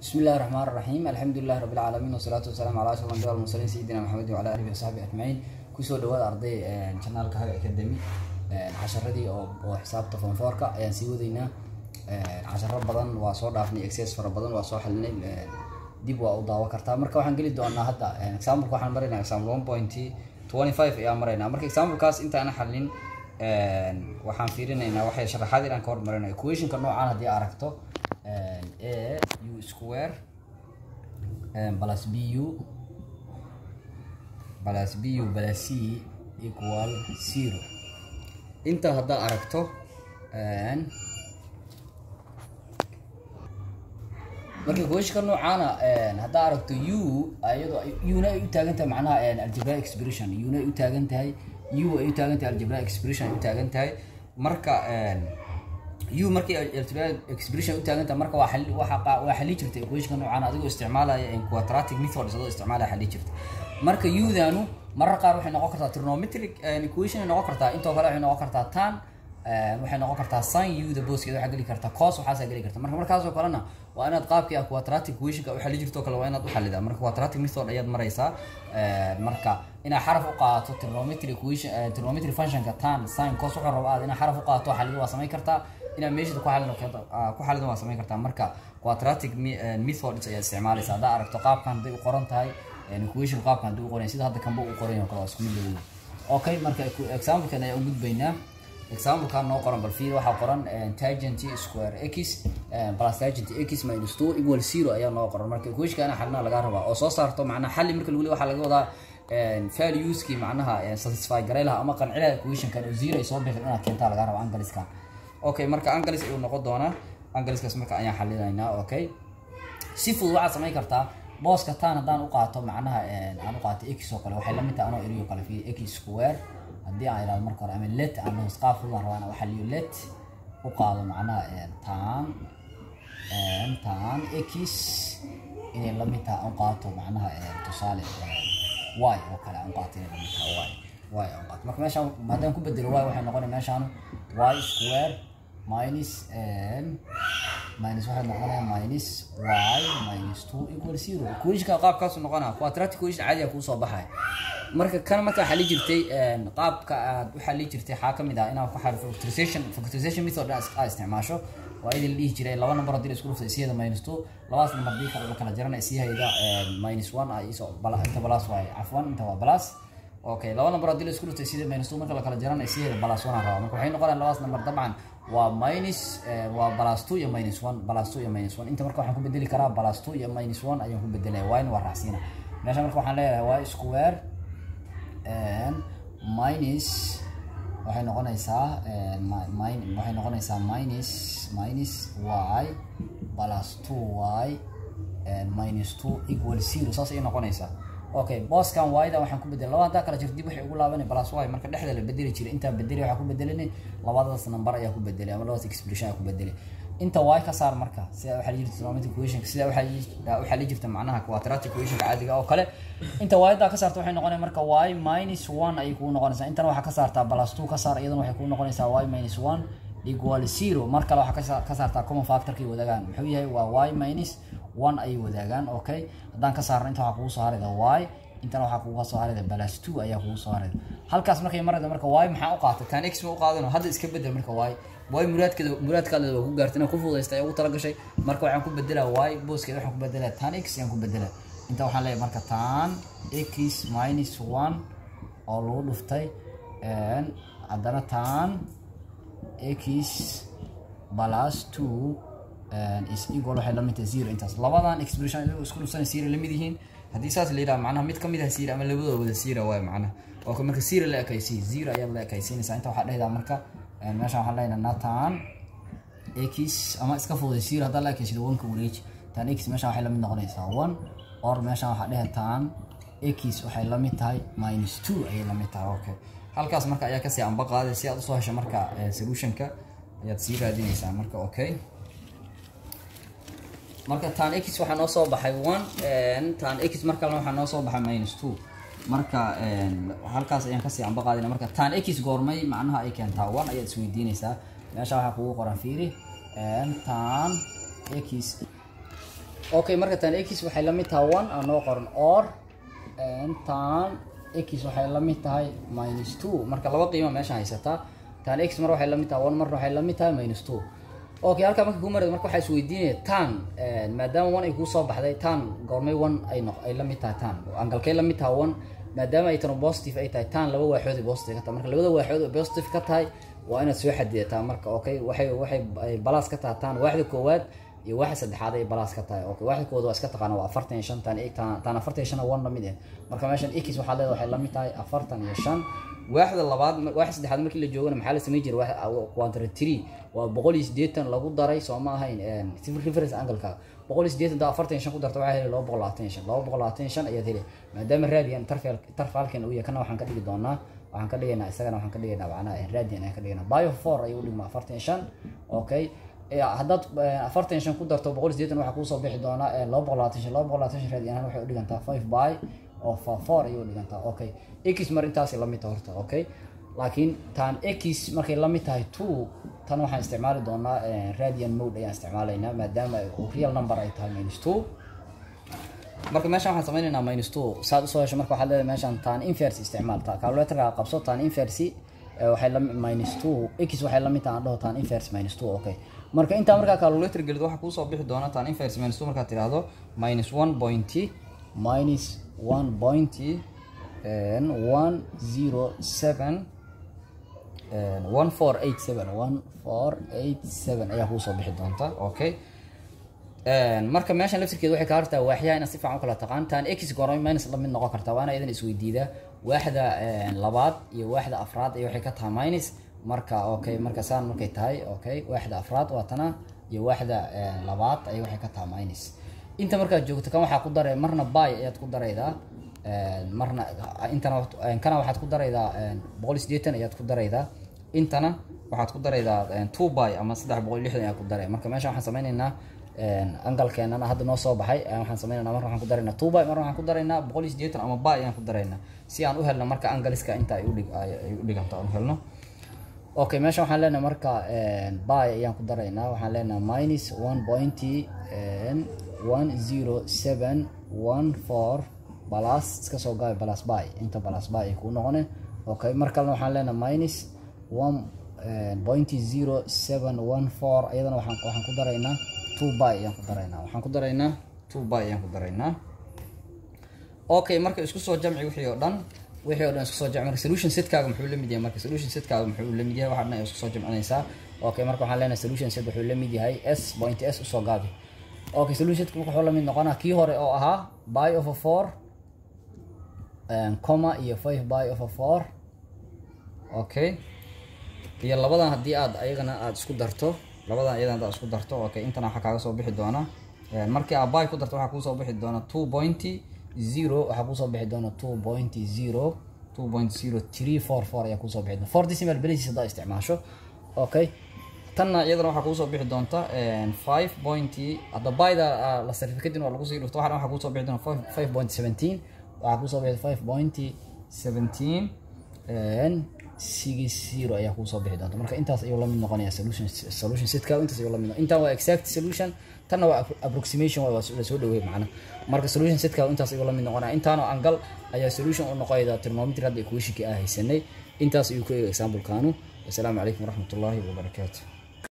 بسم الله الرحمن الرحيم الحمد لله رب العالمين والصلاة والسلام على أشرف الأنبياء والمرسلين سيدنا محمد وعلى آله وصحبه أجمعين kusoo dhawaada arday janaalka haga academy casharadii oo oo xisaabta fonfoorka ayaan sii wadaynaa casharo badan waa soo dhaafnay excess fara badan waa soo xalinay dib waa u daawo kartaa marka waxaan geli doonaa hadda example waxaan maraynaa example one point twenty five ayaan maraynaa marka examplekaas intaana xalin waxaan fiirinaynaa waxay sharaxaad inaan ka hormarina equationka noocaan haddii aragto a u square plus b u plus b u plus c equal zero inta haddaa aragto marka equationka noocaana haddaa aragto u iyadoo una ay u taagan tahay macnaha algebra expression una ay u taagan tahay u ay u taagan tahay algebra expression ay u taagan tahay marka u markay algebra expression u taagan tahay marka waa xali waa waa xali jirta equationka noocaana adigoo isticmaalaya quadratic methods adoo isticmaalaya xali jirta marka udanu marar qaar waxay noqon kartaa trigonometric equation ay noqon kartaa intoo kale waxay noqon kartaa tan waxay noqon kartaa sin u da booskeeda waxaa geli karta cos waxaasaa geli karta marka markaasoo kalena waa inaad qaabkii ah quadratic equationka u xali jirto kale waa inaad u xalidaa marka quadratic method ayaad maraysaa marka inaad xaraf u qaadato trigonometry equation trigonometry functionka tan sin cos wuxuu rabo aad inaad xaraf u qaadato xalido waa samayn kartaa inaad meeshada ku xalin ku xalido waa samayn kartaa marka quadratic methods ayaad isticmaalaysa haddaa aragto qaabkan hadday u qoran tahay equation qaabkan hadii u qoran sida hadda kanba u qoran yahay kale waa isku mid leeyahay okay marka examplekan ayaan u gudbaynaa examplekan noo qoran bal fiir waxaa qoran tangent square x plus tangent x minus two equal zero ayaa noo qoran marka equationka ana xalina laga rabaa oo soo saarto macnaha xalli marka lagu leeyahay waxaa laga wadaa valueskii macnaha satisfy garay laha ama qancilaha equationkan oo zero ay soo bixin inaad keentaa laga rabaa angaliskan okay marka angalis ayuu noqon doonaa angaliskaas marka ayaan xalinaynaa okay si fudud waxaad samayn kartaa booska tan haddaan u qaato macnaha aan u qaato x oo kale waxay lamid tahay anoo eriyo kale fi x square haddii aan idhahdo marka hore ama let aan dhaho qaab fudud aan rabaa inaan waxaliyo let u qaado macnaha tan tan x inay lamid tahay aan qaato macnaha tusaale y oo kale aan qaato inay lamid tahay y y aan qaato marka meeshaan haddaan ku bedelo y waxay noqonaya meeshaan y square minus minus waxay noqonaya minus y minus two equal zero equationka qaabkaasu noqonaya quadratic equation caadiga kuu soo baxaya marka kan markaa xali jirtay qaabka aad u xali jirtay waxaa kamid ah inaad ku xali factorization factorization method aad isticmaasho waa idin la dhihi jiray laba number haddii la isku dhuftay isiyada minus two labadaas number haddii kala la kala jarana isiyahayda minus one ay isoo inta balas waaye cafwan inta waa balas okay laba number haddii la isku dhuftay isiyada minus two marka la kala jarana isiyahayda balas one aan rabaa marka waxay noqonayaan labadaas number dabcan waa minus waa plus two iyo minus one plus two iyo minus one inta marka waxaan ku bedeli karaa plus two iyo minus one ayaan ku bedelaya waa in waa raacsiina meesha marka waxaan leeyahay y square minus waxay noqonaysaa waxay noqonaysaa minus minus y plus two y minus two equal zero saas ayay noqonaysaa okay booskan y-da waxaan ku bedelay laba haddaa kala jirto dib waxay ugu laabanay plus y marka dhexda la bedeli jiray intaa bedeli waxaa ku bedelinay labadaas number ayaa ku bedelay ama labadaas expression ayaa ku bedelay inta y ka saar marka sidaa waxaa jirta trigonometric equation sidaa waxaa waxaa la jirta macnaha quadratic equationka caadiga oo kale inta y-da ka saarta waxay noqonaya marka y minus one ayay kuu noqonaysaa intana waxaa ka saartaa plus two ka saar iyadana waxay kuu noqonaysaa y minus one equal zero mar kale waxaa ka saartaa common factorkay wadaagaan muxuu yahay waa y minus one ayay wadaagaan okay haddaan ka saarno inta waxaa kugu soo harayda y intana waxaa kuga soo harayda balas two ayaa kugu soo harayda halkaas markay marayda marka y maxaa u qaatay tan x ma u qaadano hadda iska bedel marka y y muraadkeeda muraadkaada waa ku gaartay inaa ku fududaysta ayaa ugu talagashay marka waxaan ku bedelaa y booskeeda waxaan ku bedelaa tan x ayaan ku bedelaa inta waxaan leeyahay marka tan x minus one oo lagu dhuftay haddana tan x plus two is equal waxay lamid tahay zero intaas labadan expression iyago isku dhufsanay zero lamid yihiin haddii saas la yidhaha macnaha mid kamid ah zero ama labadooda wada zero waay macnaha oo marka zero la ekaysiy zero ayaad la ekaysiinaysaa inta waxaa dhehdaa marka meeshaan waxaan leenahay natan x ama iska fududay zero haddaa la ekaysido oneka wareeji tan x meeshaan waxay lamid noqonaysaa one or meeshaan waxaa dhehe tan x waxay lamid tahay minus two ayay lamid tahay okay halkaas marka ayaa kasii amba qaaday si aad usoo hesho marka solutionka ayaad sii raadinaysaa marka okay marka tan x waxaa noo soo baxay one tan x mar kalena waxaa noo soo baxay minus two marka halkaas ayaan kasii amba qaadina marka tan x goormay macnaha ay keentaa one ayaad isweydiinaysaa meesha waxaa kugu qoran fiiri tan x okay marka tan x waxay la mid tahay one aan noo qoran or tan x waxay la mid tahay minus two marka laba qiimo meesha haysataa tan x mar waxay la mid tahay one marna waxay la mid tahay minus two okay halkaa marka kuu marad marka waxaa isweydiinaya tan maadaama one ay kuu soo baxday tan goormay one ay noq ay la mid tahay tan angalkay la mid tahay one maadaama ay tano positive ay tahay tan laba waaxood ay positive ka tahay marka labada waaxood ay positive ka tahay waa inaad soo xadidataa marka okay waxay waxay balaas ka tahay tan waaxda koowaad iyo waaxda saddexaad ay balaas ka tahay okay waaxda koowaad waa iska taqaana waa afartan iyo shan tan tan tan afartan iyo shan one la mid ah marka meeshan x waxaa leedahay waxay la mid tahay afartan iyo shan waaxda labaad waaxda saddexaad markii la joogana maxaa la samayn jiray quantary three waa boqol iyo siddeetan lagu daray soo ma ahayn reference angle-ka boqol iyo siddeetan daa afartan iyo shan ku darta waxaa heli laba boqol labaatan iyo shan laba boqol labaatan iyo shan ayaad heli maadaama radian tarfal tarfalkan uu yahay kana waxaan ka dhigi doonaa waxaan ka dhigaynaa isagana waxaan ka dhigaynaa macnaha radian ayaan ka dhigaynaa bio four ayuu dhigmaa afartan iyo shan okay haddaad afartan iyo shan ku darto boqol iyo siddeetan waxaa kuusoo bixi doonaa laba boqol labaatan shan laba boqol labaatan shan radian ahaan waxay u dhigantaa five by oo four ayay u dhigantaa okay x mar intaasay la mid tahay horta okay laakiin tan x markay la mid tahay two tan waxaan isticmaali doonaa radian mode ayaan isticmaalaynaa maadaama real number ay tahay minus two marka meeshan waxaan sameynaynaa minus two saad usoo hesho marka waxaad leedahay meeshan tan inverse isticmaal calculatorka qabso tan inverse waxay la minus two x waxay la mid tahay aan dhaho tan inverse minus two okay marka intaa markaa calculator gelid waxaa kuusoo bixi doona tan inverse minus two markaad tiraahdo minus one point minus one point one zero seven one four eight seven one four eight seven ayaa kuusoo bixi doonta okay marka meeshan laftirkeeda waxay kaa hartaa waaxyaha inaad si fiican u kala taqaan tan x goormay minus la mid noqon kartaa waana idan isweydiida waaxda labaad iyo waaxda afraad iyo waxay ka tahay minus marka okay marka saan markay tahay okay waaxda afraad waa tana iyo waaxda labaad ay waxay ka tahay minus inta markaad joogto kan waxaa ku daray marna by ayaad ku daraydaa marna intana kana waxaad ku daraydaa boqol iyo siddeetan ayaad ku daraydaa intana waxaad ku daraydaa two by ama saddex boqol iyo lixdan ayaad ku daray marka meesha waxaan sameynaynaa angalkeenana hadda noo soo baxay waxaan sameynayna marna waxaan ku daraynaa two by marna waxaan ku daraynaa boqol iyo siddeetan ama by ayaan ku daraynaa si aan u helno marka angaliska inta ay udhig ay u dhiganto aan u helno okay meesha waxaan leenahay marka by ayaan ku daraynaa waxaan leenahay minus one pointy one zero seven one four balas iska soo gaabay balas by inta balas by ay kuu noqone okay mar kalena waxaan leenahay minus one pointy zero seven one four iyadana waxaan waxaan ku daraynaa two by ayaan ku daraynaa waxaan ku daraynaa two by ayaan ku daraynaa okay marka isku soo jamci wixii oo dhan wixii oo dhan isku soo jamci marka solution setkaaga muxuu la mid yahay marka solution setkaaga muxuu la mid yahay waxaa dhan isku soo jamcinaysaa okay marka waxaan leenahay solution set wuxuu la mid yahay s point s usoo gaabi okay solution setka wuxuu la mid noqonaa kii hore oo ahaa by of a four comma iyo five by of a four okay iyo labadan haddii aad ayagana aada isku darto labadan iyadan hadaad isku darto okay intana waxaa kaaga soo bixi doona markii aad by ku darto waxaa kuusoo bixi doona two pointy zero waxaa kuusoo bixi doona two pointy zero two point zero three four four ayaa kuusoo bixi doona four decimal places haddaa isticmaasho okay tanna iyadana waxaa kuusoo bixi doonta five pointy hadda byda la sarifay kadib waa lagu sii dhufto waxana waxaa kuusoo bixi doona five point seventeen waxaa kusoo bixi five pointy seventeen six zero ayaa kuusoo bixi doonta marka intaas ayuu lamid noqonaya solution solution setka intaas ayuu lamid intaan waa exact solution tanna waa approximation waa lasoo dhaweey macna marka solution setka intaas ayuu lamid noqonaya intaanoo angal ayaa solution u noqoyda trigonometry hadda equationkii ah haysanay intaas ayuu ku eega example-kaanu wasalaamu calaykum waraxmatullaahi wabarakaatu